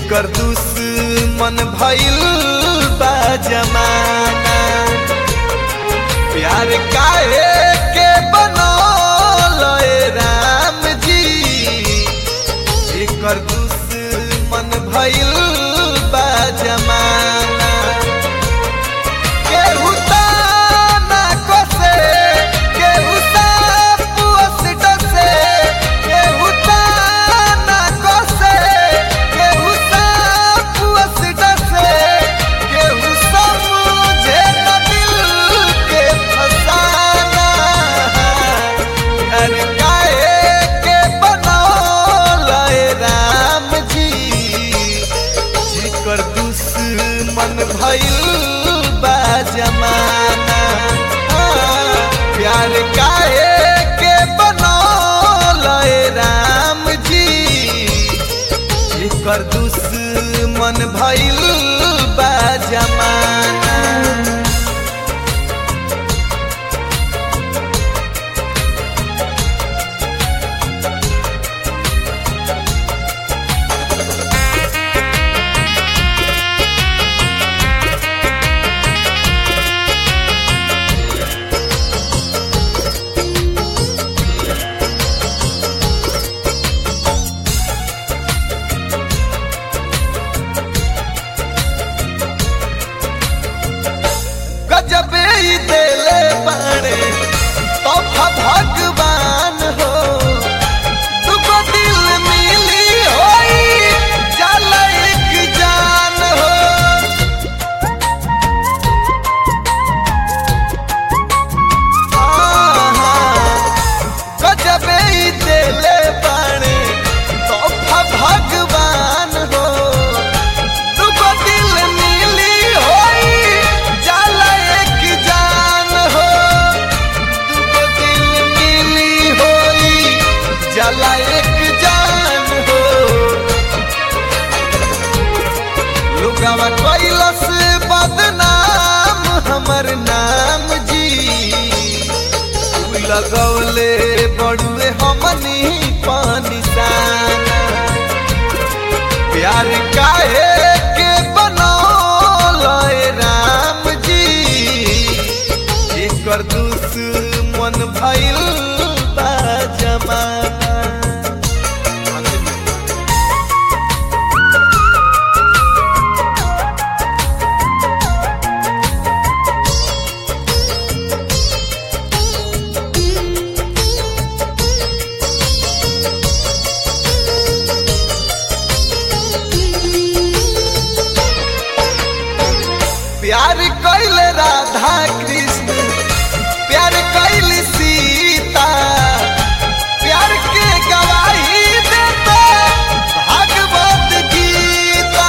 जेकर दुश्मन भइल बा जमाना प्यार काहे के बनल ए राम जी जेकर दुश्मन भइल बा जमाना केहू ताना कसे केहू सापुअस डसे केहू ताना कसे केहू सापुअस डसे केहू समझे न दिल के फसाना अरे काहे के बनौल ए राम जी जेकर दुश्मन भइल बा जमाना हाँ, प्यार काहे के बनौल ए राम जी जेकर दुश्मन भइल बा जमाना गजबे ही देले बाड़े तोहफा भगवान हो दुगो दिल मिली होई चल एक जान हो गजबे ही देले बाड़े तोहफा भगवान हो दुगो दिल मिली होई जाला एक जान हो दुगो दिल मिली होई जाला एक जान हो लुगावा कैलस बदनाम हमर नाम जी लगौले बड़ुए हमनी पानी साना प्यार काहे के बनौल ए राम जी जेकर दुश्मन भइल बा जमाना प्यार कैल राधा कृष्ण प्यार कैल सीता प्यार के गवाही देता भागवत गीता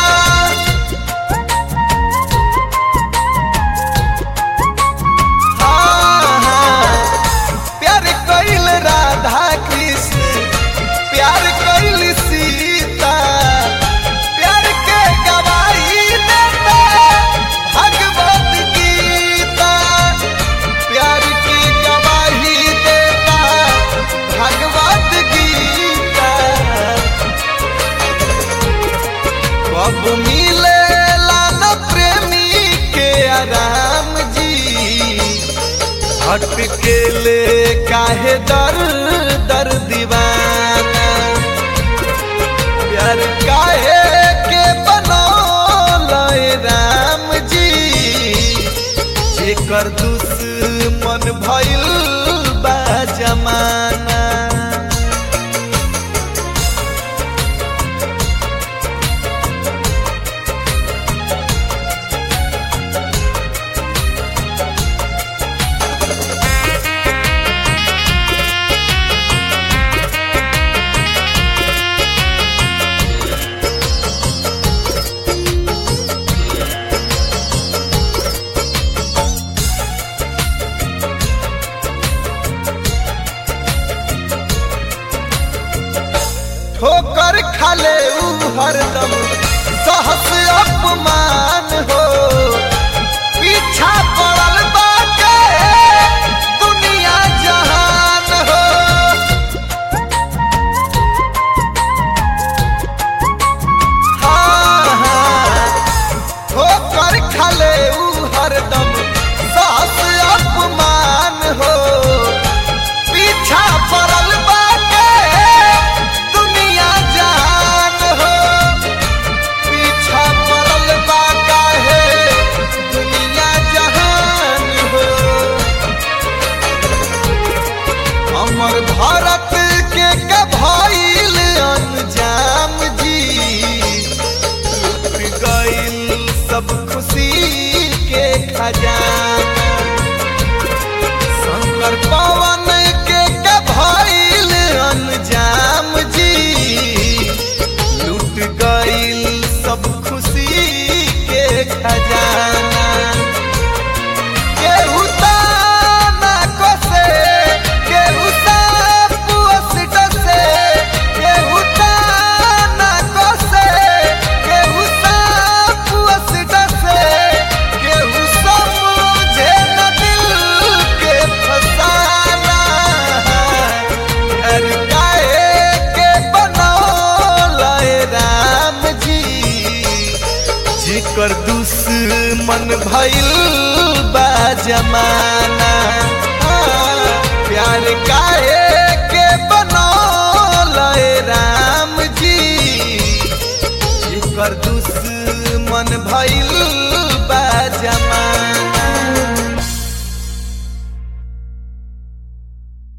हाँ, हाँ, प्यार कैल राधा कृष्ण प्यार कैल सीता प्यार के गवाही देता भगवत गीता प्यार की गवाही देता भगवत गीता कब मिले न प्रेमी के आराम जी हट के ले काहे दर दर दीवाना प्यार काहे के बनौल ए राम जी जेकर दुश्मन भइल बा जमाना ठोकर खाले ऊ हरदम सहस अपमान हो पीछा पड़ल बाटे दुनिया जहान हो हाँ एकर दुश्मन भइल बा जमाना हाँ, प्यार काहे के बनौल राम जी एकर दुश्मन भइल